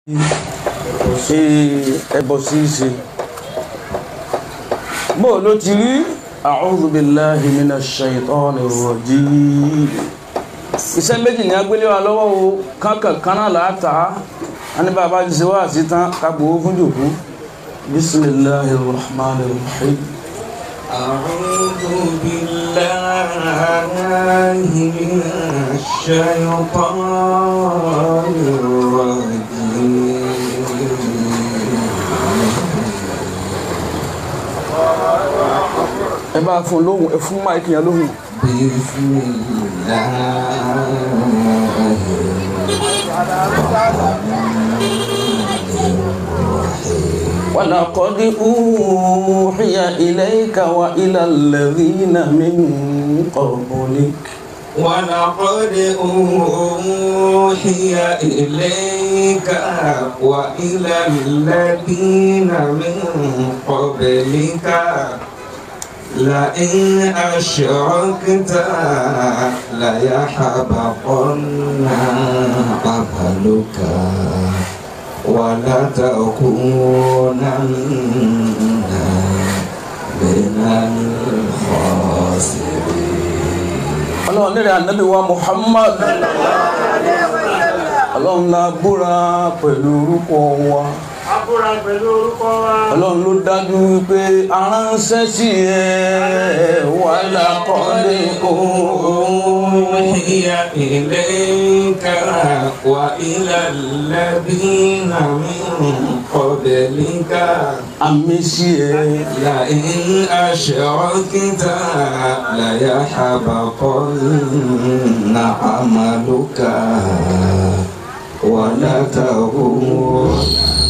ṣe ẹbọ ṣíṣe bó ló ti rí a'udhu billahi minash shaitanir rajim iṣẹ́ méjì ní agbélé wa lọ́wọ́ o kankan kaná láta a ní bàbá ti ṣe wá sí tán kagbó fún jòkó bismillahir rahmanir rahim أعوذ بالله من الشيطان الرجيم ẹ bá fún lóhùn ẹ fún máìkì yẹn lóhùn بسم ولقد أوحي إليك وإلى الذين من قبلك ولقد أوحي إليك وإلى الذين من قبلك لئن أشركت ليحبطن عملك ولتكونن من الخاسرين ọlọ́run nílẹ̀ ànábì wa Muhammad ọlọ́run la búra pẹ̀lú orúkọ wa Abúra pẹ̀lú orúkọ wa. ọlọ́run ló dájú wípé aránṣẹ́ sí ẹ wà lákọ́lé أوحي إليك وإلى الذين من قبلك àmì sí ẹ لئن أشركت ليحبطن عملك ولتكونن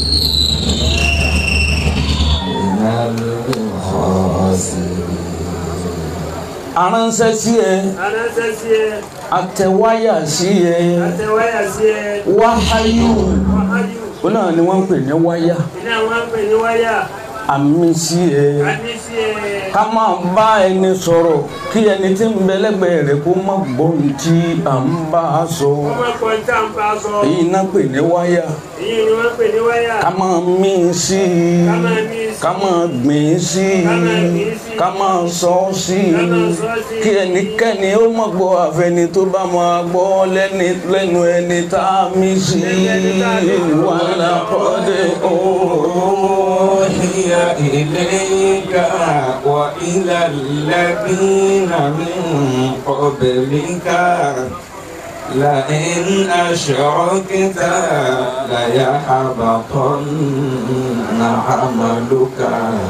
من الخاسرين aránṣẹ́ sí ẹ Aránṣẹ́ sí ẹ, àtẹ̀wáyà sí ẹ àtẹ̀wáyà sí ẹ, wáháyù wáháyù. ó náà ni wọ́n ń pè ní wáyà Iná wọn ń pè ní wáyà. àmì sí ẹ A ní sí ẹ. ká máa bá ẹni sọ̀rọ̀ kí ẹni tí ń bẹ lẹ́gbẹ̀ẹ́ rẹ̀ kó má gbọ́ ohun tí à ń bá a sọ Wọ́n máa kọ́ ní tàǹpà sọ. èyí náà pè ní wáyà Èyí ni wọ́n ń pè ní wáyà. ká máa mí sí i Ká máa mí sí i. ká máa gbìn sí i Ká máa gbìn sí i. ká máa sọ ọ́ sí i Ká máa sọ ọ́ sí i. kí ẹnikẹ́ni ó má gbọ́ àfẹni tó bá máa gbọ́ lẹ́ni lẹ́nu ẹni tá a mí sí i wàhálà kọ́dé ooo. أوحي إليك وإلى الذين من قبلك لئن أشركت ليحبطن عملك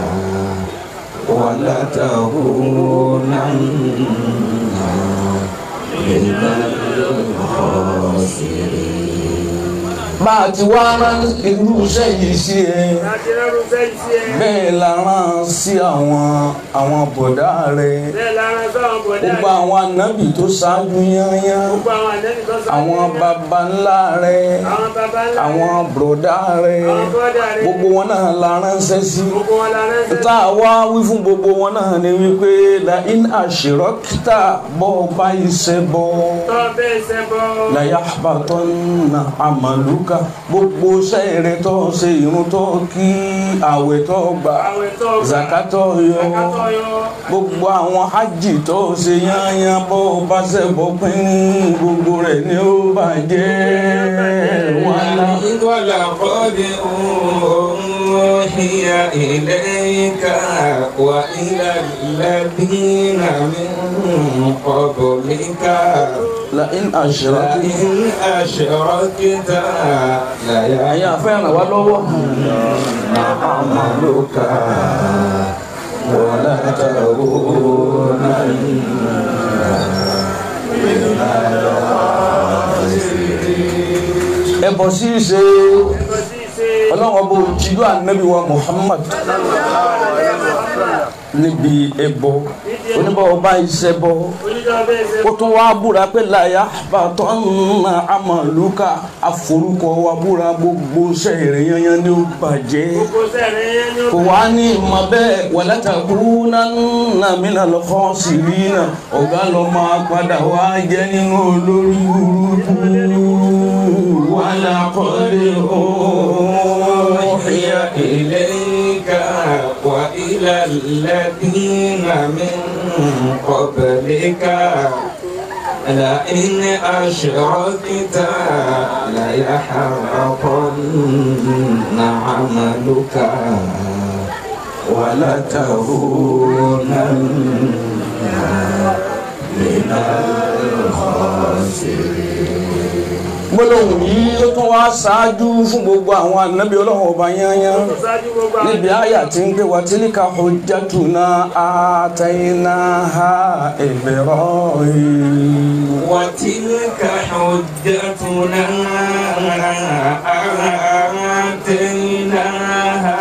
ولتكونن من الخاسرين bá a ti wá rán irú iṣẹ́ yìí sí ẹ Láti rẹ́rù sẹ́yìn sí ẹ. bẹ́ẹ̀ la rán sí àwọn àwọn bọ̀dá rẹ Bẹ́ẹ̀ lára sọ́wọ́n bọ̀dá. gbogbo àwọn ànábì tó ṣáájú yányán Gbogbo àwọn ànẹ́bí tó sọ. àwọn baba ńlá rẹ Àwọn baba ńlá. àwọn bùrọ̀dá rẹ Àwọn bọ́dà rẹ̀. gbogbo wọn náà la ránṣẹ́ sí Gbogbo wọn la ránṣẹ́. tá a wá wí fún gbogbo wọn náà ni wípé la in àṣírọ́kítà bọ́ ọba iṣẹ́ bọ́ Tọ́ bẹ́ẹ̀ ṣẹ́ bọ́. láyà àbátọ́ nà àmàlùkà gbogbo sẹ́ẹ̀rẹ̀ tó ṣe irun tó kí àwẹ̀ tó gbà Àwẹ̀ tó gbà. zakatọ̀ yọ Zakatọ̀ yọ. gbogbo àwọn hajj tó ṣe yányán bó bá ṣe bọ́ pín gbogbo rẹ̀ ni ó bàjẹ́ wàhálà. ولقد أوحي إليك وإلى الذين من قبلك لئن أشركت لئن أشركت ẹ̀yin àfẹ́ ràn wá lọ́wọ́ عملك ولتكونن ẹbọ ṣíṣe Ẹ̀kọ́ sí ṣe. ọlọ́wọ́ bó jíjú ànábì wa Muhammad níbi ẹbọ oníbọ̀ ọba iṣẹ́ bọ Oníjọ́ bẹ́ẹ̀ ṣe. ó tún wá búra pé láyà bàtọ́ nà àmàlùkà àforúkọ wa búra gbogbo sẹ́ẹ̀rẹ̀ yanyan ní ó bàjẹ́ Gbogbo sẹ́ẹ̀rẹ̀ yẹn ni ó kò wá ní ìmọ̀ bẹ́ẹ̀ walatakuna minal khasirina ọ̀gá lọ máa padà wá jẹ́ nínú olórí burúkú wàlá kọ́lé ooo. الذين من قبلك لئن أشركت ليحبطن عملك ولتكونن من الخاسرين gbólóhùn yìí ó tún wá ṣáájú fún gbogbo àwọn ànábì ọlọ́run ọba yányán ṣáájú gbogbo àwọn níbi àyà tí ń gbé wa tilka hujjatuna atainaha Ibrahim. وتلك حجتنا آتيناها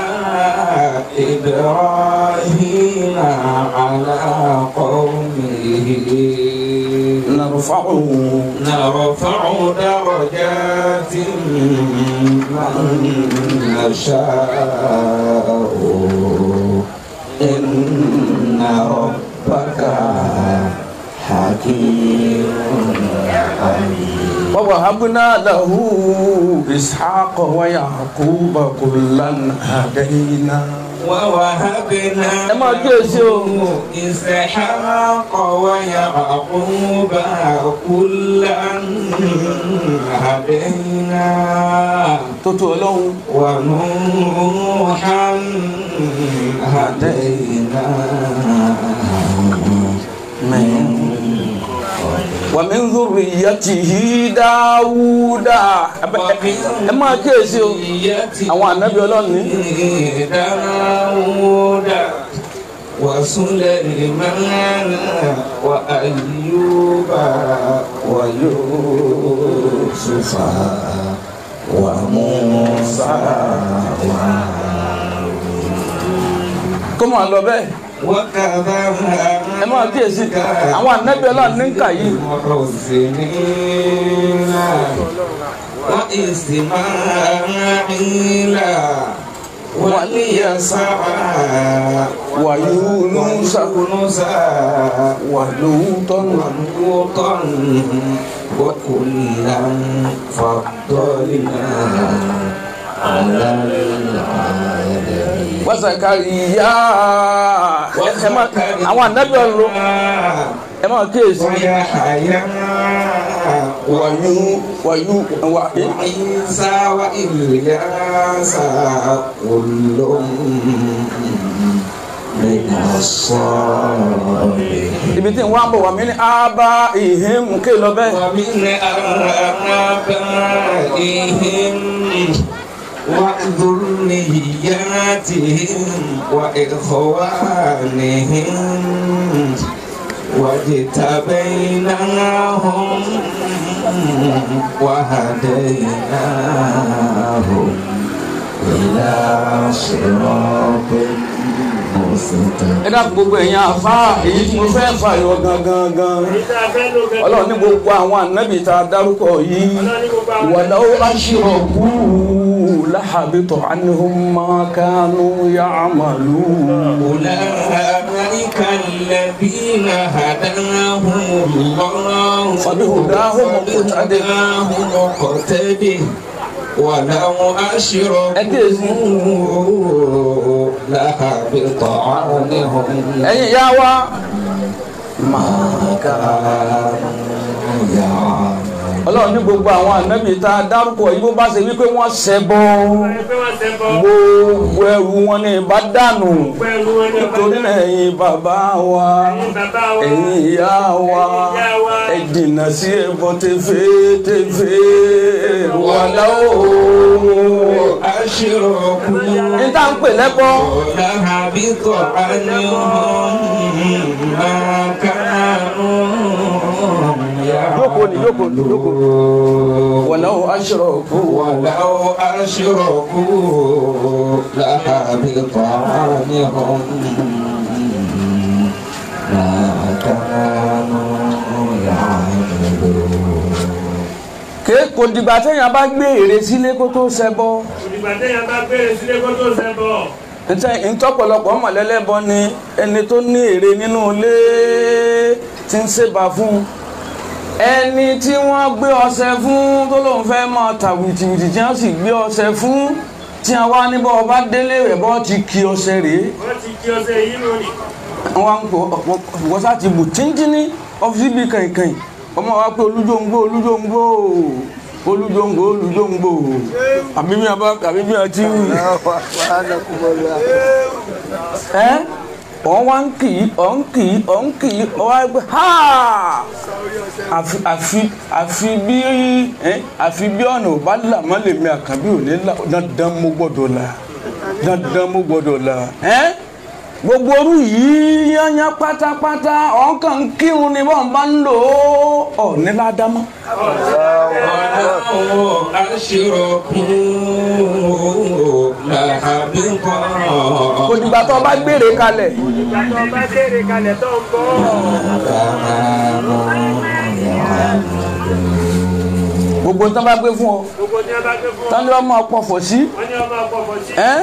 إبراهيم على قومه نرفع نرفع درجات من نشاء إن ربك حكيم عليم ووهبنا له إسحاق ويعقوب كلا هدينا ووهبنا ẹ máa kíyèsí o. له إسحاق ويعقوب كلا هدينا tó tó ọlọ́run ونوحا هدينا من ومن ذريته داوود ẹ máa kíyèsí o àwọn ànábì ọlọ́run ní داود وسليمان وأيوب ويوسف وموسى kó máa lọ bẹ́ẹ̀ وكذا ẹ máa kíyèsí àwọn ànábì ọlọ́run ní kà yìí محسنين وإسماعيل واليسع ويونس ويونس ولوطا ولوطا وكلا فضلنا على العالمين وزكريا ẹ máa àwọn ànábì ọlọ́run ẹ máa kíyèsí ويحيى wàyú wàyú wà وعيسى وإلياس كل من الصالحين ibi tí n wá ń bọ̀ wà mí ní ábá ìhìn ké lọ bẹ́ẹ̀ ومن آبائهم وذرياتهم وإخوانهم واجتبيناهم وهديناهم إلى صراط مستقيم ẹ dákun gbogbo ẹ̀yin àfa èyí tí mo fẹ́ fà yọ gangan gan ìta fẹ́ ló gẹ́gẹ́ ọlọ́run ní gbogbo àwọn ànábì tá a dárúkọ yìí ọlọ́ni gbogbo àwọn wàlá ó bá ṣírọ̀ kú láhàbítọ̀ ánihùn máa kánú yá àmàlú. أولئك الذين هداهم الله فبهداهم مقتدر. فبهداهم مقتدر ولو أشركوا لحبط عنهم ẹ̀yin ìyá wa ما كانوا يعملون ọlọ́run ní gbogbo àwọn ànábì tá a dárúkọ yìí bó bá ṣe wípé wọ́n ṣẹbọ ẹgbẹ́ wọn ṣe bọ́ gbogbo ẹrù wọn ní ìbá dànù pẹ̀lú wọn ní ọba nítorí náà ẹ̀yin bàbá wa ẹ̀yin bàbá wa ẹ̀yin ìyá wa ìyá wa ẹ jìnnà sí ẹbọ tẹfẹtẹfẹ wàlá o. أشركوا ní tá à ń pè lẹ́bọ لحبط عنهم ما كانوا Jókòó ni, jókòó ni, jókòó. يعملون wàlá o aṣọ́rọ̀kú ولو أشركوا لحبط عنهم ما كانوا يعملون ké kò dìgbà téèyàn bá gbé ère sílé kó tó ṣẹbọ òdìgbà téèyàn bá bẹ̀rẹ̀ sílé kó tó ṣe bọ̀ ntẹ ntọpọlọpọ mọlẹlẹbọ ni ẹni tó ní ère nínú ilé tí ń ṣèbà fún ẹni tí wọ́n gbé ọṣẹ fún tó lóun fẹ́ máa ta wìtìwìtì tí wọ́n sì gbé ọṣẹ fún tí a wá níbọ̀ ọba délé rẹ̀ bọ́ ti kí ọṣẹ rèé wọ́n ti kí ọṣẹ yìí lónìí. wọ́n ń pọ̀ wọ́n sá ti bù tíntínní ọ́fíìsì bíi kàìnkàìn ọmọ wa pé olújòǹgbò olújòǹgbò olújòǹgbò olújòǹgbò àbí bí wọn bá àbí bí wọn ti wù ẹ ọ̀n wá ń kì í ọ̀n kì í ọ̀n kì í ọ̀n wá gbé ha àfi àfi àfi bí ẹ àfi bí ọ̀nà ò bá là má lè mi àkàbí ò ní là dandan mo gbọ́dọ̀ là dandan mo gbọ́dọ̀ là ẹ gbogbo orú yìí yányán pátápátá ọ̀nkàn ń kírun ni wọ́n bá ń lò ó ọ̀ ní ládámọ́. ولو أشركوا لحبط kò dìgbà tó o bá gbére kalẹ̀ ìgbà tó bá béèrè kalẹ̀ tó ń bọ̀. كانوا يعملون gbogbo tó bá gbé fún ọ gbogbo ní a bá gbé fún ọ. tán ni wọ́n máa pọ̀fọ̀ sí wọ́n ní ọmọ àpapọ̀ sí. ẹ́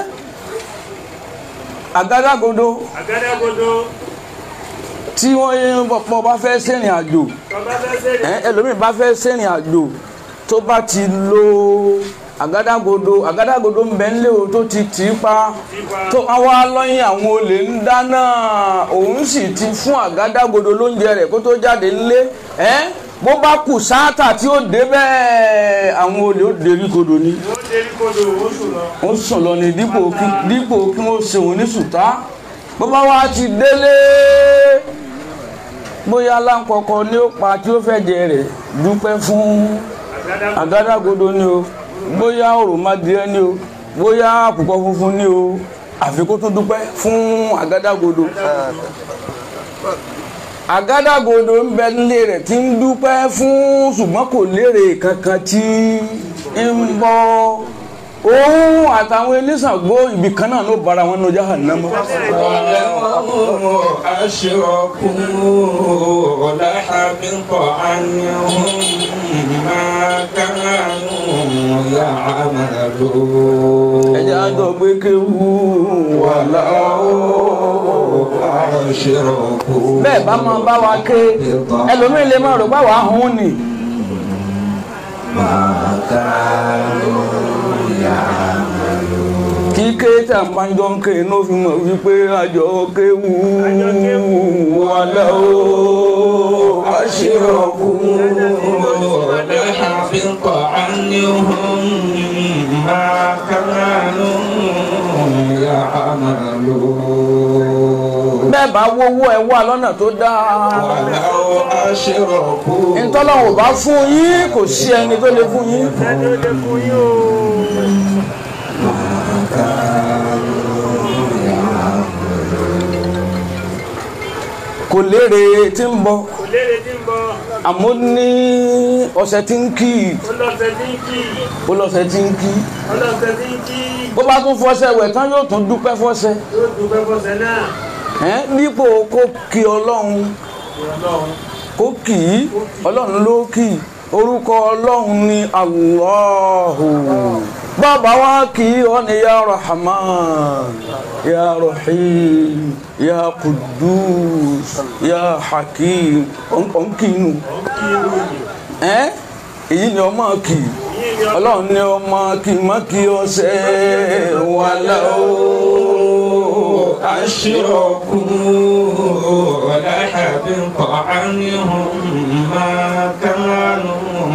àgádágodo àgádágodo tí wọ́n yé pọ̀ bá fẹ́ sẹ́rìn àjò tọ́ba fẹ́ sẹ́rẹ̀. ẹ́ ẹlòmíì bá fẹ́ sẹ́rìn àjò tó bá ti lo àgádágodo àgádágodo ń bẹ ńlẹ̀ o tó ti tì í pa tó wá lọ́yìn àwọn olè ń dáná òun sì ti fún àgádágodo lóúnjẹ rẹ̀ kó tó jáde ńlé ẹ́ bó bá kù sáátà tí ó dé bẹ́ẹ̀ àwọn olè ó dérí kodò ni ó dérí kodò ó sùn lọ. ó sùn lọ ní dípò kí dípò kí wọ́n ṣe òun ní sùtá bó bá wá ti délé bóyá aláǹkọ̀kọ̀ ni ó pa tí ó fẹ́ jẹ rẹ̀ dúpẹ́ fún àgádágodo ni o bóyá òròmọdìẹ ni o bóyá àkùkọ funfun ni o àfi kó tún dúpẹ́ fún àgádágodo àgádágodo ń bẹ nílé rẹ̀ tí ń dúpẹ́ fún ṣùgbọ́n kò lérè kankan tí ń bọ́ òun àtàwọn eléṣàgbó ibì kan náà ló bára wọn ní jahannama. ولو أشركوا لحبط عنهم ما كانوا يعملون ẹjẹ àjọ gbé kéwú wà láwọ. أشركوا bẹ́ẹ̀ bá máa bá wa ké ẹlòmíín lè máa rò pé àwa hún ni. ما كانوا kíké tí a máa ń jọ ń ké inú fi mọ̀ wípé àjọ kéwú wà láwọ. أشركوا لحبط عنهم ما كانوا يعملون bẹ́ẹ̀ bá wówó ẹ wà lọ́nà tó dáa. ولو أشركوا ntọ́lọ́wọ̀ bá fún yín kò sí ẹni tó lè fún yín. ẹni ó lè fún yín o. kò lérè tí ń bọ̀ kò léèrè tí ń bọ̀. àmọ́ ní ọ̀sẹ̀ tí ń kí ó lọ́sẹ̀ tí ń kí. ó lọ́sẹ̀ tí ń kí ó lọ́sẹ̀ tí ń kí. bó bá tún fọṣẹ wẹ̀ tán yóò tún dúpẹ́ fọṣẹ yóò dúpẹ́ fọ́sẹ̀ náà. ẹ́ dípò kó kí ọlọ́run ìrọ̀lọ́run. kó kì í ọlọ́run ló kì í orúkọ ọlọ́run ní Allahu bàbá wa kì í ọ ní ya Rahman ya Rahim ya Qudus ya Hakim ọ̀nkìnnù ẹ́ èyí ni ọmọ kì í ọlọ́run ní ọmọ kì í má kì í ọ̀sẹ̀ wà láwọ́. أشركوا لحبط عنهم ما كانوا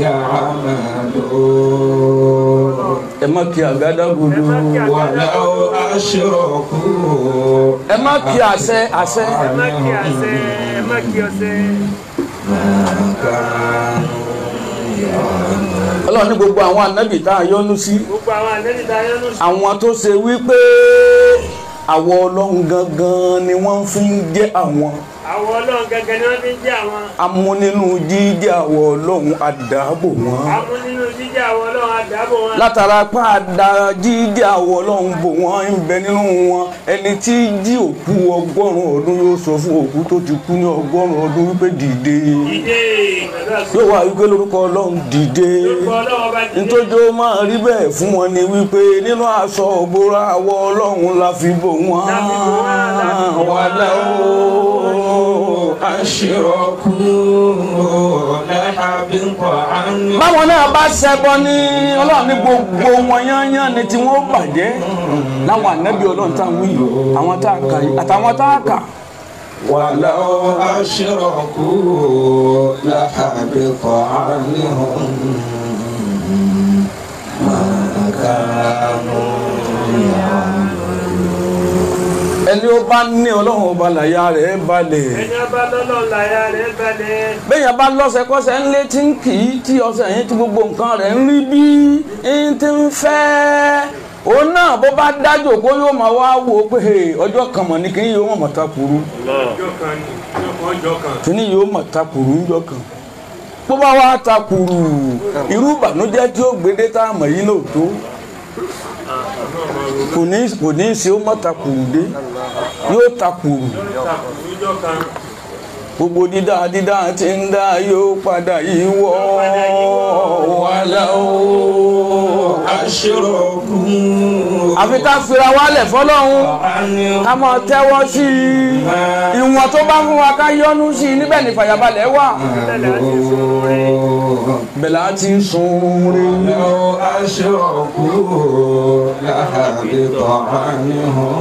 يعملون ẹ má kí àgádágodo ولو أشركوا ẹ má kí àṣẹ àṣẹ ẹ má kí àṣẹ ẹ má kí ọṣẹ. ọlọ́run ní gbogbo àwọn ànábì tá a yọ́nú sí gbogbo àwọn àlejò tá a yẹn ló sùn. àwọn tó ṣe wípé àwọ ọlọ́run gangan ni wọ́n fi ń jẹ́ àwọn àwọn ọlọ́run gẹ́gẹ́ ni wọ́n fi ń jẹ́ àwọn. amúnínú jíjẹ́ àwọ ọlọ́run àdáàbò wọn amú nínú jíjẹ́ àwọn ọlọ́run àdábò wọn. látara pé àdá jíjẹ́ àwọ ọlọ́run bò wọ́n ń bẹ nínú wọn ẹni tí jí òkú ọgọ́rùn-ún ọdún yóò sọ fún òkú tó ti kú ní ọgọ́rùn-ún ọdún wípé dìde ìdè pẹ̀lú àṣẹ. yóò wá wípé lórúkọ ọlọ́run dìde lórúkọ ọlọ́run bá dìde. nítorí ó máa rí bẹ́ẹ̀ fún wọn ni wípé nínú aṣọ òbúra àwọ ọlọ́run la fi bò wọ́n La fi bò wọ́n, la fi bò wọ́n. wà láwọ́ أشركوا لحبط عنهم báwọn náà bá ṣẹbọ ní ọlọ́run ní gbogbo wọn yányán ni tí wọ́n bàjẹ́ láwọn ànábì ọlọ́run tá à ń wí yìí, àwọn tá a kà yìí àtàwọn tá a kà ولو أشركوا لحبط عنهم ما كانوا ẹni ó bá ní ọlọ́run ọba làyà rẹ̀ balẹ̀ ẹni ọba lọ́lọ́ láyà rẹ̀ balẹ̀ bẹ́yàn bá lọ́sẹ̀kọ́sẹ̀ ń lé tí ń kì í tí ọsẹ yẹn tí gbogbo nǹkan rẹ̀ ń rí bí ń ti ń fẹ́ òun náà bó bá dájò kó yóò máa wá wò ó pé "Hey, ọjọ́ kan mọ̀ ní kíní yóò mọ̀ ta kúrú ọjọ́ kan ní ọjọ́ kan kíní yóò mọ̀ ta kúrú ńjọ́ kan bó bá wá ta kúrú irú ìbànújẹ́ tí ó gbédé tá a mọ̀ yìí náà tó kò ní kò ní í ṣe ó mọ̀ ta kúrú dé yóò ta kúrú ọjọ́ kan gbogbo dídá dídá tí ń dá yóò padà yíwọ́ wàhálà ó. أشركوا àfi ká fira wálẹ̀ fọlọ́run عنهم ká máa tẹ́wọ́ sí i ìwọ̀n tó bá fún wa ká yọ́nú sí i níbẹ̀ ní fàyàbalẹ̀ wà bẹ̀là á ti ń sun rí لو أشركوا لحبط عنهم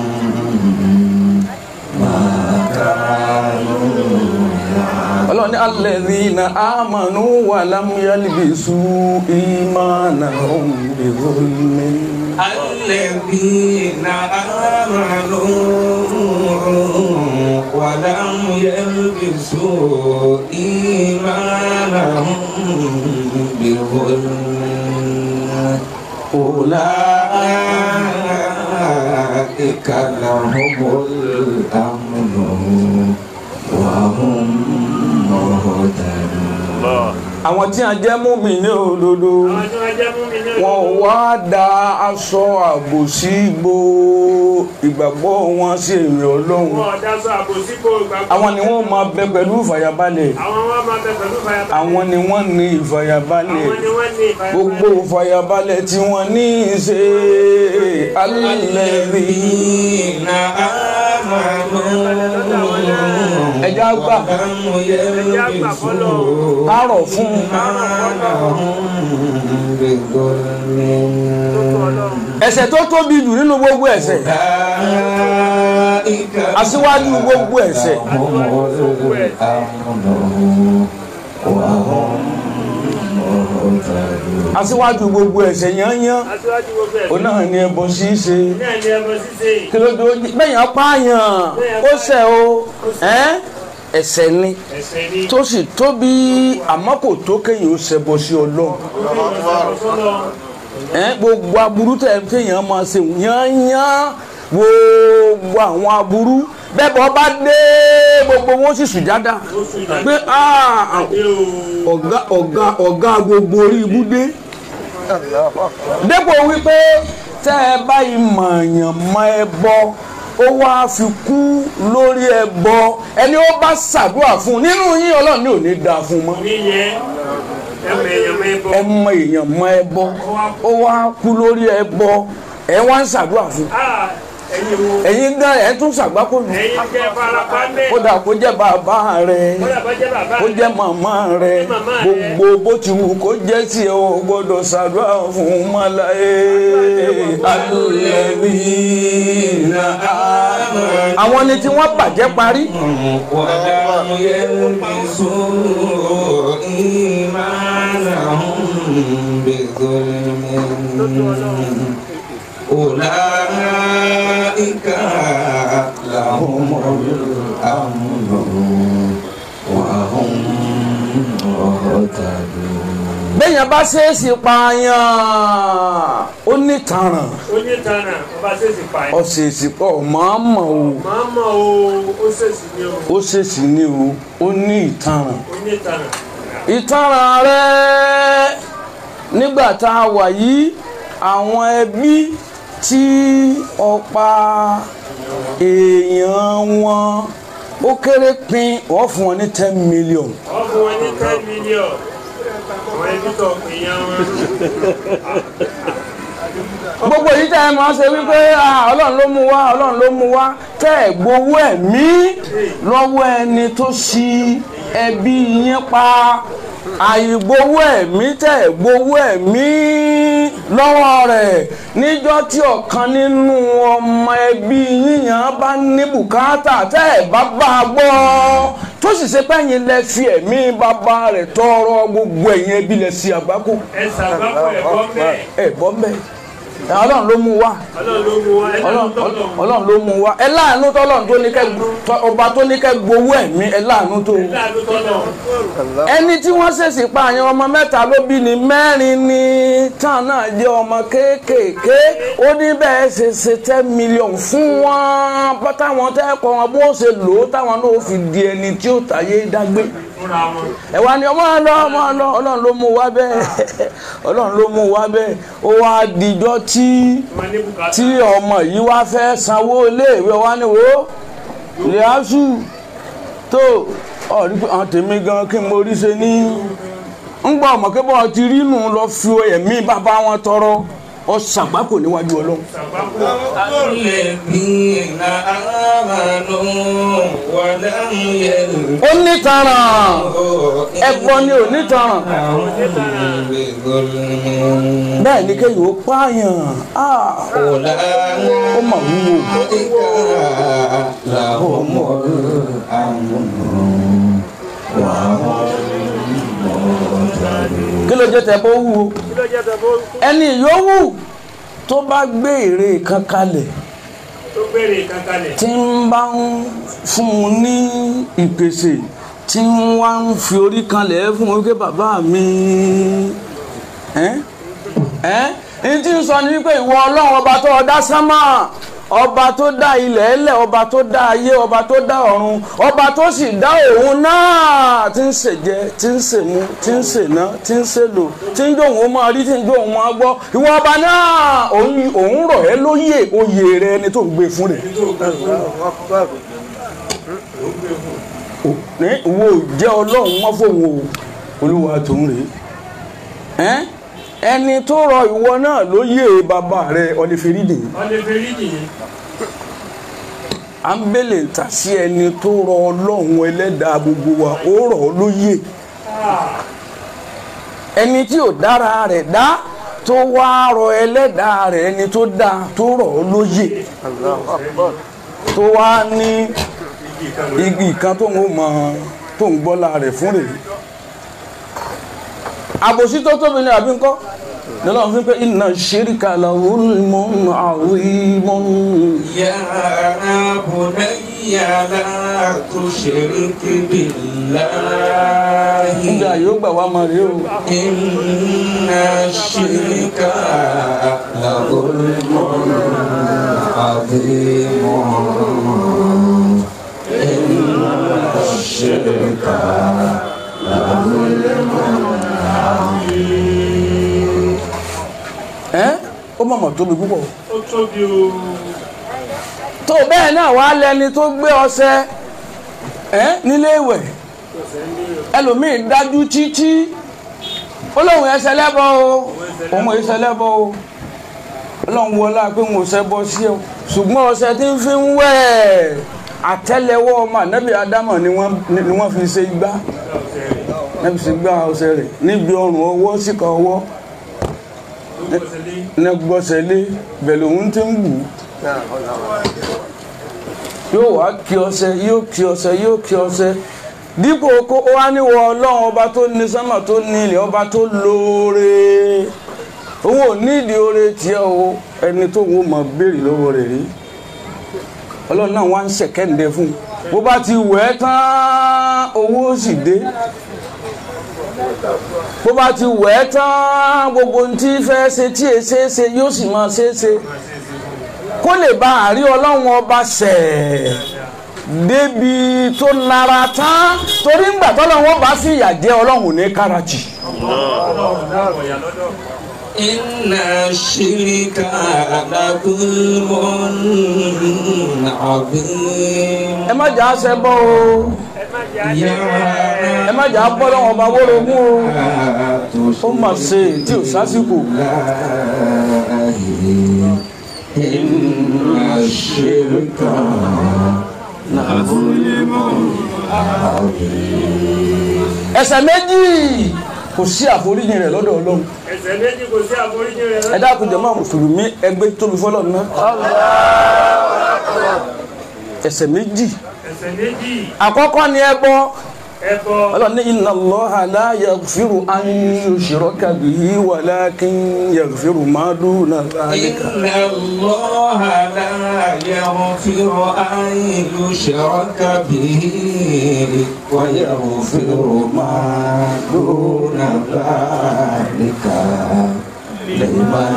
ما كانوا ọlọ́run ní alladhina amanu wa lam yalbisu imanahum bi zulmin الذين آمنوا ولم يلبسوا إيمانهم بظلم أولئك لهم الأمن وهم مهتدون àwọn tí a jẹ́ mùmínì òdodo àwọn tí wọ́n jẹ́ mú mi ní wọn ò wá da aṣọ àbòsí gbo ìgbàgbọ́ wọn sí èmi ọlọ́run wọn ọ̀dà sọ àbòsíkò ìgbàgbọ́ àwọn ni wọ́n máa bẹ pẹ̀lú ìfàyàbalẹ̀ àwọn wọn máa bẹ pẹ̀lú ìfàyàbalẹ̀ àwọn ni wọ́n ní ìfàyàbalẹ̀ àwọn ni wọ́n ní ìfàyàbalẹ̀ gbogbo ìfàyàbalẹ̀ tí wọ́n ní í ṣe alẹ́rí الذين آمنوا ẹja gbà ولم يلبسوا kárọ̀ fún إيمانهم بظلم ẹ̀ṣẹ̀ tó tóbi jù nínú gbogbo ẹ̀ṣẹ̀ أولئك aṣíwájú gbogbo ẹ̀ṣẹ̀ هم الأمن وهم مهتدون aṣíwájú gbogbo ẹ̀ṣẹ̀ yányán aṣíwájú gbogbo ẹ̀ ó náà ní ẹbọ ṣíṣe náà ní ẹbọ ṣíṣe kí ló dé bẹ́yìn apáyàn ó ṣẹ̀ o ẹ́ ẹ̀ṣẹ̀ ni ẹ̀ṣẹ̀ ni tó sì tóbi àmọ́ kò tó kéèyàn ó ṣẹbọ sí ọlọ́run ẹ gbogbo aburú tẹ kéèyàn máa ṣe yányán gbogbo àwọn aburú bẹ́ẹ̀ bọ́ bá dé gbogbo wọn sì sùjádà pé ah, ọ̀gá ọ̀gá ọ̀gá gbogbo orí ibú dé dépò wípé tẹ́ ẹ báyìí mọ̀ọ̀yàn mọ ẹ bọ́ ó wáá fi kú lórí ẹ bọ́ ẹni ó bá ṣàdúrà fún un nínú yín ọlọ́run ní ò ní dáa fún un mọ́ níyẹn ẹmọ èèyàn mọ ẹbọ ẹ mọ èèyàn mọ ẹ bọ́ ó wáá kú lórí ẹ bọ́ ẹ wá ń ṣàdúrà fún un Ah, ẹ̀yin wo ẹ̀yin gan ẹ̀ tún ṣàgbákò nù ẹ̀yin jẹ́ farapa mẹ́ kódà kó jẹ́ bàbá rẹ̀ kódà bá jẹ́ bàbá kó jẹ́ màmá rẹ̀ màmá rẹ̀. gbogbo bó ti wù kó jẹ́ tí ẹ ò gbọ́dọ̀ ṣàdúrà fún mọ́láyé الذين آمنوا àwọn ni tí wọ́n bàjẹ́ parí ولم يلبسوا إيمانهم بظلم أولئك لهم الأمن وهم مهتدون bẹ́yàn bá ṣèèṣì pààyàn ó ní tàràn onítànà ọba ṣèṣì pa ẹ̀ ó ṣèèṣì pọ̀ màmá o máa mọ̀ o ó ṣèṣì ní o ó ṣèèṣì ní o ó ní ìtàràn onítànà ìtàràn rẹ nígbà tá a wà yìí àwọn ẹbí tí ọ̀pá èèyàn wọn ó kéré pin wọ́n fún wọn ní ten million wọ́n fún wọn ní ten million àwọn ẹbí tó èèyàn wọn gbogbo yìí tẹ́ ẹ máa ṣe wípé ah, ọlọ́run ló mú wá ọlọ́run ló mú wá tẹ́ ẹ gbowó ẹ̀mí lọ́wọ́ ẹni tó ṣi ẹbí yín pa àìgbowó ẹ̀mí tẹ́ ẹ gbowó ẹ̀mí lọ́wọ́ rẹ̀ níjọ́ tí ọ̀kan nínú ọmọ ẹbí yíyan bá ní bùkátà tẹ́ ẹ bá bá a gbọ́ tó sì ṣe pẹ́yìn lẹ fi ẹ̀mí bàbá rẹ̀ tọrọ gbogbo ẹ̀yìn ẹbí lẹ sí àgbákò ẹ ṣàgbákò ẹ̀kọ́ bẹ́ẹ̀ ẹ bọ́ mbẹ́ ọlọ́run ló mú wá ọlọ́run ló mú wa ẹ ọlọ́run lọ́dún tọ́lọ̀ ọlọ́run ló mú wá ẹ láàánú tọ́lọ́run tó ní kẹ́ tọ́- ọba tó ní kẹ́ gbowó ẹ̀mí ẹ láàánú tó láàánú tọ́lọ̀ ẹni tí wọ́n ṣèṣì pa àyàn ọmọ mẹ́ta ló bí ní mẹ́rin ní tán náà jẹ́ ọmọ kéékèèké ó ní bẹ́ẹ̀ ṣe ṣe ten million fún wọn bá táwọn tẹ́kọ̀ wọn bó ṣe lò ó táwọn náà fi di ẹni tí ó tàyé dágbé fúnra wọn ẹ wá ní ọmọ lọ ọmọ lọ ọlọ́run ló mú wá bẹ́ẹ̀ ọlọ́run ló mú wá bẹ́ẹ̀ ó wá dijọ́ tí wọn ní bùkátà tí ọmọ yìí wá fẹ́ sanwó iléèwé wa ni wo lẹ́yàsù tó ọ̀rí pé àwọn tèmi gan kí n mo rí ṣe ní ń gbọ́ ọmọ kí bọ́ọ̀ ti rí nù lọ fi ẹ̀mí bàbá wọn tọrọ ọ ṣàgbákò níwájú ọlọ́run ṣàgbákò الذين آمنوا ولم يلبسوا ó nítanràn ẹ̀gbọ́n ni ò nítanràn بظلم bẹ́ẹ̀ ni kéyìí ó pààyàn Ah, ó mà wúwo أولئك لهم الأمن وهم kí ló jẹ́ tẹ́ bó wúwo kí ló jẹ́ tẹ bó ẹni yòówù tó bá gbé ère kan kalẹ̀ tó béèrè kankanlẹ̀ tí ń bá ń fún un ní ìpèsè tí ń wá ń fi orí kanlẹ̀ fún un wípé bàbá mi ẹ́ ẹ́ ní tí ń sọ ní wípé ìwọ ọlọ́run ọba tó dá sánmà ọba tó dá ilẹ̀ ẹlẹ̀ ọba tó dá ayé ọba tó dá ọ̀run ọba tó sì dá òun náà tí ń ṣèjẹ tí ń ṣèmu tí ń ṣèná tí ń ṣèlò tí ń jó òun máa rí tí ń jó òun máa gbọ́ ìwọ ọba náà òun òun rọ̀ ẹ́ lóyè oyè rẹ ẹni tó ń gbé fún rẹ̀ ní ìwọ ò jẹ́ ọlọ́run mọ́ fóun o olúwa tó ń rèé ẹ́n ẹni tó rọ ìwọ náà lóyè bàbá rẹ ọlẹ́fẹ̀rídìí wọn lè fi rí nìyí à ń bèlè ta sí ẹni tó rọ ọlọ́run ẹlẹ́dàá gbogbo wa ó rọ̀ ọ́ lóyè ẹni tí ò dára rẹ̀ dá tó wá rọ ẹlẹ́dàá rẹ̀ ẹni tó dá tó rọ̀ ọ́ lóyè tó wá ní igi kan tó ń mọ tó ń gbọ́lá rẹ̀ fún rèé àbòsí tó tóbi ní àbí ńkọ́ lọ́lọ́run fi pé inna shirka lahulmun azimun. يا بني لا تشرك بالله nígbà yóò gbà wá máa rí o. إن الشرك لظلم عظيم إن الشرك ẹ́ ó mọ̀mọ̀ tóbi púpọ̀. ó tóbi o tó bẹ́ẹ̀ náà wá lẹni tó gbé ọṣẹ ẹ́ nílé ìwẹ̀ ẹlòmíì dájú títí ó lóun ẹsẹ̀ lẹ́bọ̀ o òun ẹsẹ̀ lẹ́bọ̀ o ọlọ́run wọlá pé òun ò ṣẹbọ sí o ṣùgbọ́n ọṣẹ tí ń fi ń wẹ̀ àtẹ́lẹwọ́ ọmọ ànábì ádámọ̀ ni wọ́n ni wọ́n fi ṣe igbá níbi sì gbá ọṣẹ rẹ̀ níbi ọrùn ọwọ́ síkà ọwọ́ ló gbọ́sẹ̀ lé ní gbọ́sẹ̀ lé bẹ̀lẹ̀ òun ti ń wù ú yóò wá kí ọṣẹ yóò kí ọṣẹ yóò kí ọṣẹ dípò kó ó wá níwọ ọlọ́run ọba tó ní sánmà tó ní ilẹ̀ ọba tó lóore òun ò nídìí oore tiẹ̀ o ẹni tó wọ́n mọ̀ béèrè lọ́wọ́ rẹ̀ rí ọlọ́run náà wá ń ṣẹ̀kẹ́ǹdẹ fún un bó bá ti wẹ̀ ẹ́ tán owó ó sì dé bó bá ti wẹ̀ ẹ́ tán gbogbo ohun tí fẹ́ ṣe tí è ṣe é ṣe yóò sì máa ṣe é ṣe kó lè bá àrí ọlọ́run ọba ṣẹ̀ débi tó nara tán torí ńgbà tọ́lọ́run ọba sì yà jẹ́ ọlọ́run ní káràjì. ọlọ́run dábọ̀ yà lọ́dọ̀ إن الشرك لظلم عظيم ẹ má jà á ṣẹ bọ́ o ẹ má jẹ́ àjẹ́ ẹ má jà á bọ́ lọ́wọ́ ọba wórogún o ó mà ṣe tí ò sásìkò إن الشرك لظلم عظيم ẹ̀ṣẹ̀ méjì kò sí àforíjì rẹ̀ lọ́dọ̀ Ọlọ́run ẹsẹ̀ méjì kò sí àforíjì rẹ̀ ẹ dákun jàmá mùsùlùmí ẹgbẹ́ tóbi fọ́lọ́run náà ẹ̀ṣẹ̀ méjì ẹsẹ̀ méjì àkọ́kọ́ ni ẹbọ ẹbọ Ọlọ́run ní inna Allaha la yaghfiru an yushraka bihi walakin yaghfiru ma duna dhalika إن الله لا يغفر أن يشرك به ويغفر ما دون ذلك لمن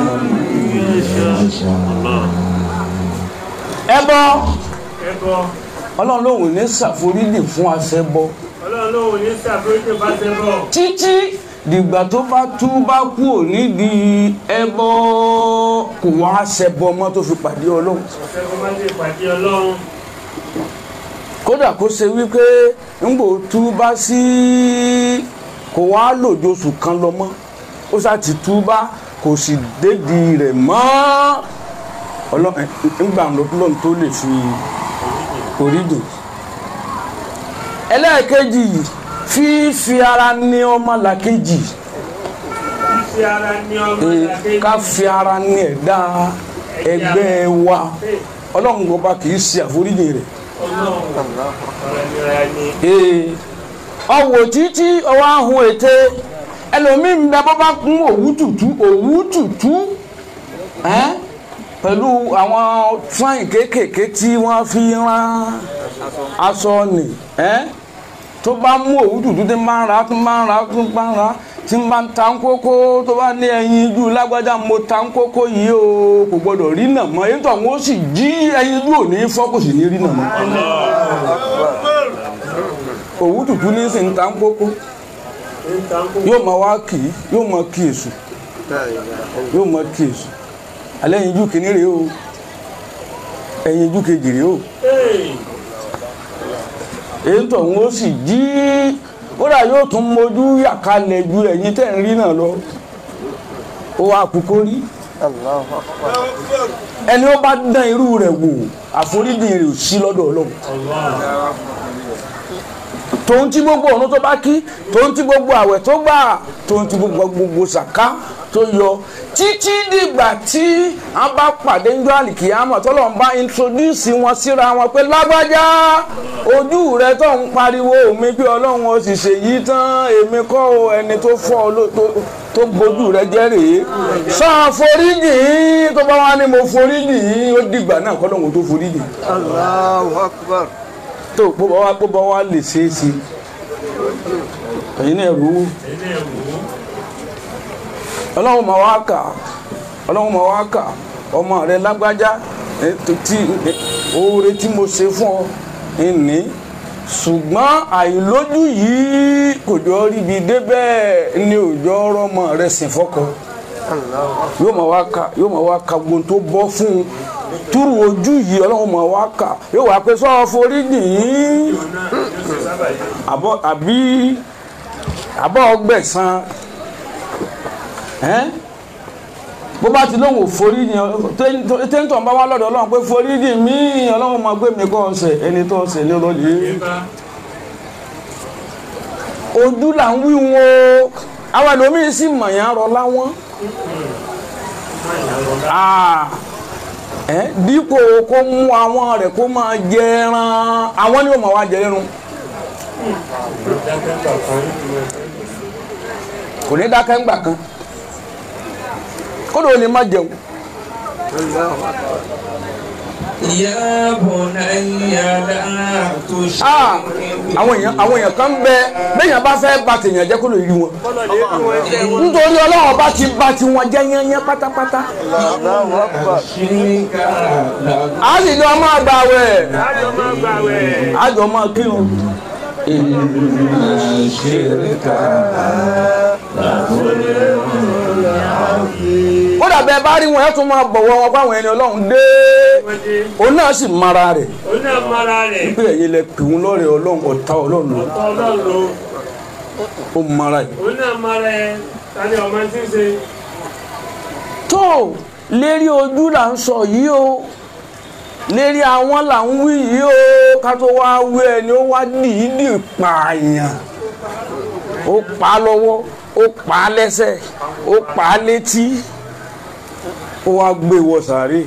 يشاء ẹbọ ẹbọ Ọlọ́run lòun ní ṣàforíjì fún aṣẹbọ ọlọ́run ló wò ní sàforíjì bá ṣẹbọ títí dìgbà tó bá tú bá kú ò nídìí ẹbọ kò wá ṣẹbọ mọ́ tó fi pàdé Ọlọ́run ṣẹbọ má ṣe pàdé ọlọ́run kódà kó ṣe wípé ńgbò tú bá sí kò wá lòjó oṣù kan lọ mọ́ ó sá ti tú bá kò sì dédìí rẹ̀ mọ́ Ọlọ́run ńgbà lọ́dún tó lè fi orídùn ẹlẹ́ẹ̀kejì fífi ara ní ọmọ làkejì fífi ara ní ọmọ ìlàkejì ká fi ara ní ẹ̀dá ẹgbẹ́ wa Ọlọ́run gbọ́ba kì í ṣe àforíjì rẹ̀ ọlọ́run ọ̀rọ̀ ìnira ni ee ọwọ títí ọwọ ahun ète ẹlòmíín bẹ bọ́ bá kún òwú tútù òwú tútù ẹ́n pẹ̀lú àwọn fáìn kéékèèké tí wọ́n fi rán aṣọ nì ẹ́n tó bá mú òwú tútù tí máa ń ra tó máa ń ra tó máa ń ra tí ń bá ń ta ń kókó tó bá ní ẹyin ijú lágbájá mo ta ń kókó yìí o kò gbọdọ̀ rí nà mọ́ èyí tó àwọn ó sì jí ẹyin ijú ò ní fọ́ kò sì ní rí nà mọ́ òwú tútù ní sì ń ta ń kókó ń ta ń kó yóò máa wá kì í yóò máa kí èṣù yóò máa kí èṣù alẹ́ yín jú kìíní rèé o ẹ̀yin jú kejì rèé o Hey! èyí tó ń ó sì jí kódà yóò tún mojú yàkalẹ̀ ju ẹ̀yin tẹ̀ ń rí náà lọ ó wá kúkó rí ẹni ó bá dán irú rẹ̀ wò àforíjì rẹ̀ ò sí lọ́dọ̀ ọlọ́run tòun tí gbogbo ọ̀run tó bá kí tòun tí gbogbo àwẹ̀ tó gbà tòun tí gbogbo gbogbo sàká tó yọ títí dìgbà tí a bá pàdé ńjọ́ àlìkìyàmọ̀ tọ́lọ̀ ń bá introduce wọn síra wọn pé lágbájá ojú rẹ tó ń pariwo mi pé ọlọ́run ó sì ṣèyí tán èmi kọ́ o ẹni tó fọ́ ọ ló- tó- tó gbójú rẹ jẹ́ rèé sọ foríjì yín tó bá wá ní mo foríjì yín ó dìgbà náà kọ́ lóun tó foríjì Allahu Akbar. tó bó bá wá bó bá wá lè ṣeé ṣe ẹ̀yin náà rú ilé ìwò ọlọ́run máa wá kà ọlọ́run máa wá kà ọmọ rẹ lágbájá ẹ, tó- tí ẹ, oore tí mo ṣe fún ọ ìní ṣùgbọ́n àìlójú yìí kò jọ ríbi débẹ̀ ní òjò ọmọ rẹ sìn fọ́kọ yóò máa wá kà yóò máa wá kà gbogbo tó bọ́ fún un túrú ojú yìí ọlọ́run máa wá kà yóò wá pé sọ́ọ́ forí nìyí náà yóò ṣe sábà yìí àbọ̀ àbí àbọ̀ ọgbẹ̀sán ẹ́n bó bá ti lóhùn forí ni tẹ́ńtọ̀ bá wá lọ́dọ̀ ọlọ́run pé forí ni mí ọlọ́run máa gbé mi kọ́ ọ̀sẹ̀ ẹni tó ọ̀sẹ̀ ní ọlọ́lẹ̀ bá ojú là ń wí wọn o àwọn ẹlòmíín sì mọ̀ yẹn rọ láwọn Ah, ẹ́, dípò kó mú àwọn rẹ̀ kó máa jẹ ẹran àwọn ni ó máa wá jẹ ẹran dákẹ́ kọ̀ọ̀kan kò ní dákẹ́ ńgbà kan kódò ó lè má jẹun يا بني لا تشرك Ah, àwọn èèyàn àwọn èèyàn kan ń bẹ béèyàn bá fẹ́ bà tèèyàn jẹ́ kó lè rí wọn kọ́lọ̀ lè rí wọn jẹ́ nítorí ọlọ́run bá ti bà tiwọn jẹ́ yányán pátápátá Allahu Akbar. شرك لا a sì lọ máa gbà wẹ̀ lájọ máa gbà wẹ̀ a jọ máa kírun شرك kódà bẹ́ẹ̀ bá rí wọn ẹ̀ tún máa bọ̀wọ̀ wọn fáwọn ẹni ọlọ́run dé wọ́n dé òun náà sì mara rẹ̀ òun náà mara rẹ̀ pé ẹ̀yin lẹ pè wọn lọ́rẹ̀ ọlọ́run ọ̀tá ọlọ́run ló ọ̀tọ̀ ọlọ́run ló ó mara ẹ̀ òun náà mara ẹ̀ tani ọmọ tí ń ṣe tó lérí ojú là ń sọ yìí o lérí àwọn là ń wí yìí o ká tó wá wí ẹni ó wá dìídì pààyàn ó pa á lọ́wọ́ ó pa á lẹ́sẹ̀ ó pa á létí ó wá gbé wọ sàárè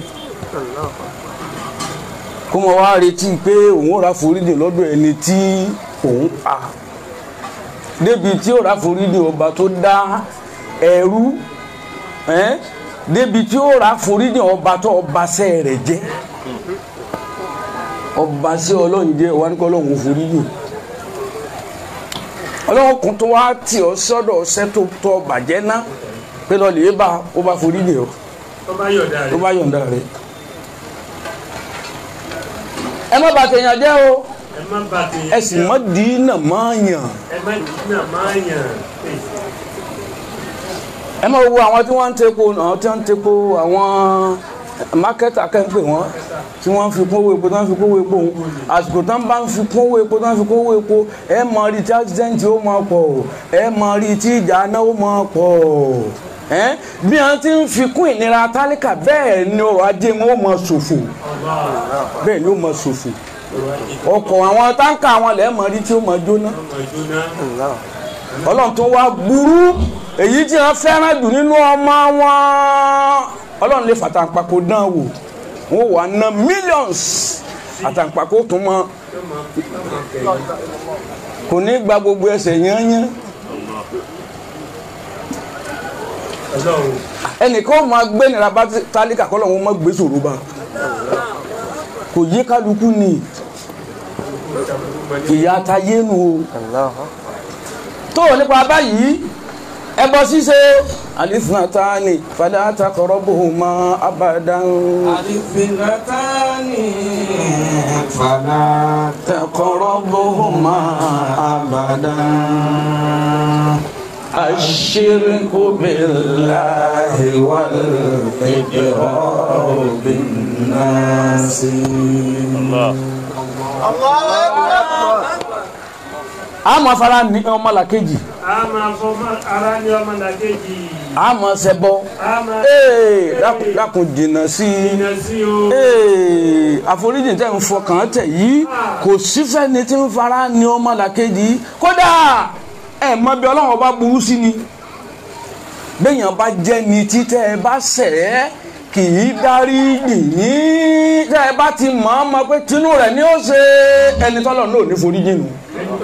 kó mọ wá retí pé òun ò rà foríjì lọ́dọ̀ ẹni tí òun pa débi tí ó rà foríjì ọba tó dá ẹrú ẹ́n débi tí ó rà foríjì ọba tó ọba sẹ́ rẹ̀ jẹ́ ọba sí ọlọ́run jẹ́ wà ní kọ́ ọlọ́run foríjì ọlọ́run kún tó wá tì ọ́ sọ́dọ̀ ọ̀sẹ́ tó tọ́ bàjẹ́ ná pé lọ́ọ́ lè bá ó bá foríjì ọ́ tó bá yọ̀dá tó rẹ̀ bá yọ̀ǹda rẹ̀ ẹ má bàtẹ̀ yàn jẹ́ o ẹ má bà tèèyàn ẹ sì mọ́ dínà mọ́ yàn ẹ má dínà máa yàn ẹ má wo àwọn tí wọ́n ń tepo àwọn tí wọ́n ń tepo àwọn mákẹ́tà kẹ́ńpẹ́ wọn tí wọ́n ń fi kún owó epo tí wọ́n ń fi kún owó epo òun àsìkò tí wọ́n bá ń fi kún owó epo tí wọ́n ń fi kún owó epo ẹ mọ rí tí accident ó máa pọ̀ ẹ mọ rí tí ìjà náà ó máa pọ̀ ẹ bí wọ́n ti ń fi kún ìnira tálíkà bẹ́ẹ̀ ni ọrọ̀ ajé wọn ó máa ṣòfò bẹ́ẹ̀ ni ó máa ṣòfò ọkọ̀ àwọn táǹkà àwọn lẹ́ẹ̀ mọ rí tí ó máa jóná ọmọ ìjóná ọlọ́run tó wá burú èyí tí wọ́n fẹ́ràn jù nínú ọmọ wọn ọlọ́run lè fàtàǹpàkò dán wò wọ́n wà ná millions àtàǹpàkò tó mọ kò ní gba gbogbo ẹsẹ̀ yányán ọlọ́run ẹnìkan ó máa gbé nira bá tálíkà kọ́ lọ́wọ́ máa gbé sòrò bá kò yé kálukú ni ìyá atayé nu o tó nípa báyìí ẹbọ ṣíṣe àlìsínàtàní fàdà àtàkọrọbùhùmá abadan الفئتان فلا tàkọrọbùhùmá abadan aṣíríkù bíláhi wàlìkìrọ̀ bínáṣí. a máa fara ní ọmọlàkejì a máa fọ ara ní ọmọ làkejì a máa ṣẹbọ a máa ee dákun dákun jìnnà sí i jìnnà sí o ee àforíjì tẹ̀ ń fọkàn tẹ̀ yìí kò sífẹ́ni tí ń fara ní ọmọlàkejì kódà ẹ mọ bí ọlọ́run bá burú sí ni béèyàn bá jẹ́ ni títẹ́ ẹ bá ṣẹ̀ ẹ́ kì í dárí yìnyín tẹ́ ẹ bá ti mọ̀ ọ́ mọ̀ pé tinú rẹ̀ ni ó ṣe ẹni tọ́lọ̀ náà ò ní foríjì nù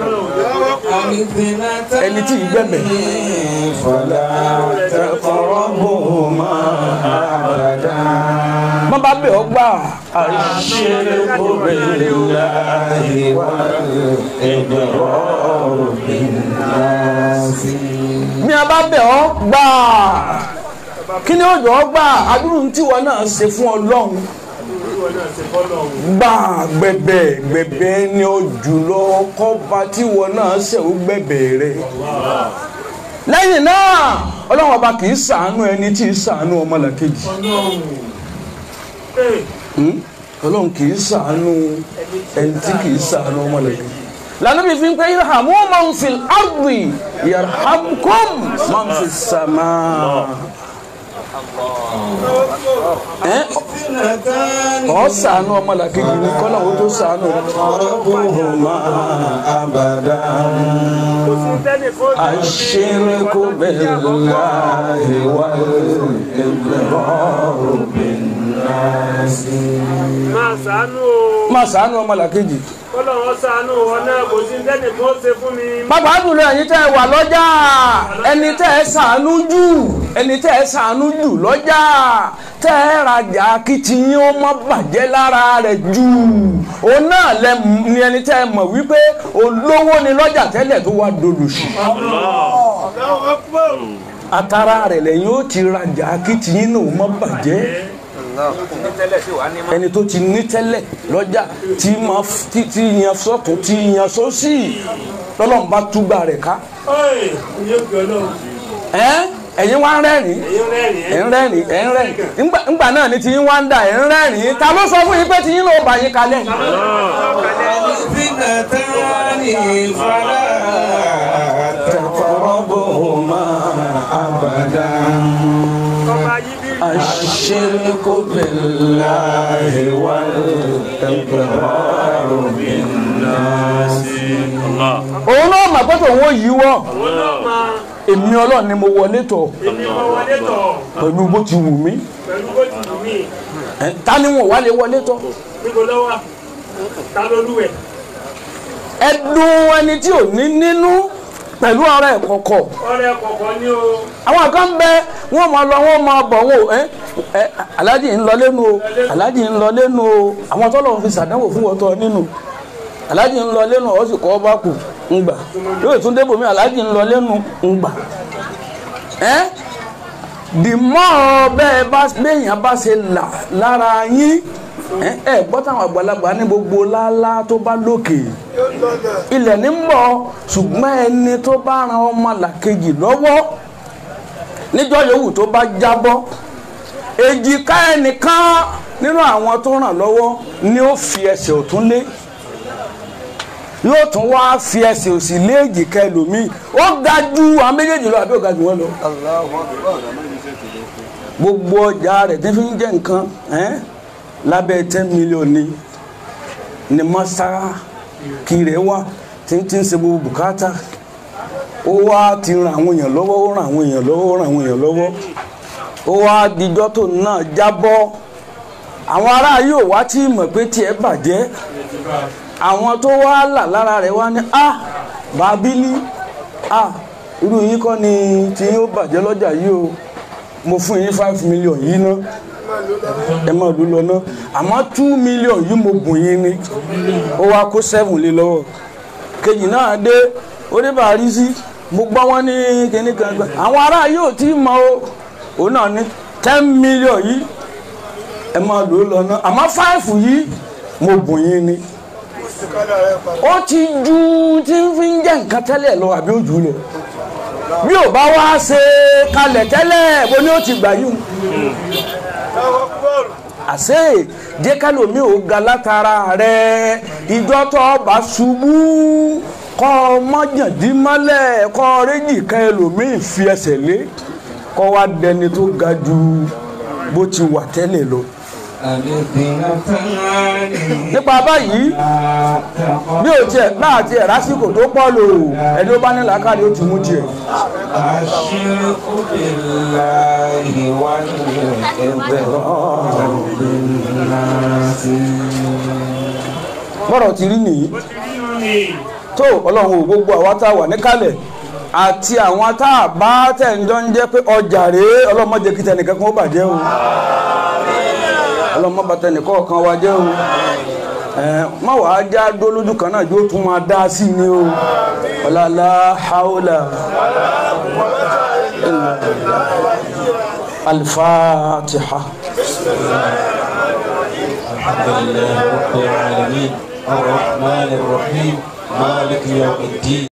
ẹni tí ì gbẹ̀bẹ̀. فلا تقربهما أبدا wọ́n bá bẹ̀ ọ́ gbà. àṣírí بالله والإضرار بالناس bí a bá bẹ̀ ọ́ gbà kí ni òjò ọ́ gbà adúrú tí wọn náà ṣe fún ọlọ́run ìwọ náà ṣe fọlọ́run gbà gbẹ̀bẹ̀ gbẹ̀bẹ̀ ni ó jùlọ kọ́ba tí wọn náà ṣe ó gbẹ̀bẹ̀ rẹ̀ lẹ́yìn náà ọlọ́run ọba kì í ṣàánú ẹni tí ì ṣàánú ọmọlàkejì ọlọ́run ee Hmm? ọlọ́run kì í ṣàánú ẹni tí kì í ṣàánú ọmọlàkejì lànà bí fi ń pẹ́ irhamu man fil ardi yarhamkum man fis sama. ẹ ọ ṣàánú ọmọlàkejì ní kọ́nà ó tó ṣàánú rẹ. تقربهما أبدا kò sí tẹ́lẹ̀ kó الشرك بالله والإضرار بالناس máa ṣàánú o má ṣàánú ọmọlàkejì. kọ́lọ́run ṣàánú wọn náà kò sí tẹ́lẹ̀ kó ṣe fún mi bàbá àdúrà ẹ̀yin tẹ́ ẹ wà lọ́jà ẹni tẹ́ ẹ ṣàánú jù ẹni tẹ́ ẹ ṣàánú jù lọ́jà tẹ́ ẹ rajà kí tiyín ó má bàjẹ́ lára rẹ̀ jù òun náà lẹ ni ẹni tẹ́ ẹ mọ̀ wípé olówó ni lọ́jà tẹ́lẹ̀ tó wá dolùsì atara rẹ̀ lẹ́yìn ó ti rajà kí tiyín náà ó má bàjẹ́ ẹni tó ti ní tẹ́lẹ̀ lọ́jà tí máa f- tí tí yan sọ́tún tí yan sósì lọ́lọ́run bá túgbà rẹ̀ ká Ọ́ì, yóò gbé ọlọ́run ẹ́ ẹ̀yin wá ń rẹ́rìn èyí rẹ́rìn ẹ̀ ń rẹ́rìn ẹ̀ ń rẹ́rìn ńgbà ńgbà náà ni tiyín wá ń dà ẹ̀ ń rẹ́rìn ta ló sọ fún yín pé tiyín ló bá yín kalẹ̀ الفتنتان فلا تقربهما أبدا ọba yìí bí الشرك بالله والإقرار بالناس òun náà mà pé tòun ó yíwọ́ òun náà máa èmi ọlọ́run ni mo wọlé tọ̀ èmi mọ wọlé tọ̀ pẹ̀lú bó ti wù mí pẹ̀lú bó ti wù mí Ẹ̀, ta ni wọn wá lè wọlé tọ̀ níbo lọ́wọ́ ta lolúwẹ̀ ẹdùn ẹni tí ò ní nínú pẹ̀lú ọ̀rẹ́ ìkọ̀kọ̀ ọ̀rẹ́ kọ̀ọ̀kan ní o àwọn kan bẹ wọn máa lọ wọn máa bọ̀ wọn ò ẹ ẹ aláàjì ń lọ lẹ́nu o aláàjì ń lọ lẹ́nu o àwọn tọ́lọ̀ fi sàdánwò fún wọn tọ́ nínú aláàjì ń lọ lẹ́nu ọ sì kọ́ ọ bá kù ń gbà yóò tún débò mí aláàjì ń lọ lẹ́nu ń gbà ẹ dìmọ́ bẹ́ẹ̀ bá béèyàn bá ṣe là lára yín ẹ ẹ gbọ́ táwọn àgbàlagbà ní gbogbo lálá tó bá lókè ilẹ̀ ní ń bọ̀ ṣùgbọ́n ẹni tó bá ran ọmọ làkejì lọ́wọ́ níjọ́ yòówù tó bá jábọ́ èjìká ẹnìkan nínú àwọn tó ràn lọ́wọ́ ni ó fi ẹsẹ̀ ọ̀tún lé yóò tún wá fi ẹsẹ̀ òsì lé èjìká ẹlòmíì ó ga ju àwọn méjèèjì lọ àbí ó ga jù wọ́n lọ Allahu Akbar. gbogbo ọjà rẹ̀ tí fi ń jẹ́ nǹkan ẹ́n, lábẹ́ ten million ni ni masara kiri wa tí ń tí ń ṣe gbogbo bùkátà ó wá ti ran àwọn èèyàn lọ́wọ́ ó ran àwọn èèyàn lọ́wọ́ ó ran àwọn èèyàn lọ́wọ́ ó wá dijọ́ tó náà jábọ́ àwọn ará yóò wá tí mọ̀ pé tiẹ̀ bàjẹ́ àwọn tó wá là lára rẹ̀ wá ní a bàbílí a irú yín kọ́ ni tí yóò bàjẹ́ lọ́jà yìí o mo fún yín five million yìí ná ẹ máa lù lọ ná àmọ́ two million yìí mo bùn yín ni ó wá kó seven lé lọ́wọ́ kejì náà dé oníbàárí sí mo gbọ́ wọn ní kíní kan gbà àwọn ará yóò tí mọ o òun náà ní ten million yìí ẹ máa lù lọ ná àmọ́ five yìí mo bùn yín ni ó ti ju tí ń fi ń jẹ́ nǹkan tẹ́lẹ̀ lọ àbí ó jù ú lọ bí ò bá wá ṣe kalẹ̀ tẹ́lẹ̀ bó ni ó ti gbà yìí àṣé jẹ́ kálòmí ò ga látara rẹ̀ ìjọ tó bá ṣubú kọ́ mọ́jàndín mọ́lẹ̀ kọ́ réjì kan ẹlòmíì fi ẹsẹ̀ lé kọ́ wá dẹni tó ga ju bó ti wà tẹ́lẹ̀ lọ. nípa báyìí bí ò tiẹ̀ náà tiẹ̀ lásìkò tó pọ̀ lò ẹni ó bá ní làákàrí ó ti mú tiẹ̀. الشرك بالله والإقرار بالناس bọ́rọ̀ ti rí nìyí ó ti rí irun ni tó ọlọ́run ò gbogbo àwa tá a wà níkàlẹ̀ àti àwọn tá a bá tẹ̀jọ́ ń jẹ́ pé ọjà rèé ọlọ́run má jẹ́ kí tẹnìkan kan ó bàjẹ́ o ọlọ́run má bà tẹnìkan kan wa jẹ́ o ẹ̀ má wàá já dó lójú kan náà jó tún máa dá sí ni o ọ̀làlá haúlà alifatiha. الحمد لله رب العالمين الرحمن الرحيم مالك يوم الدين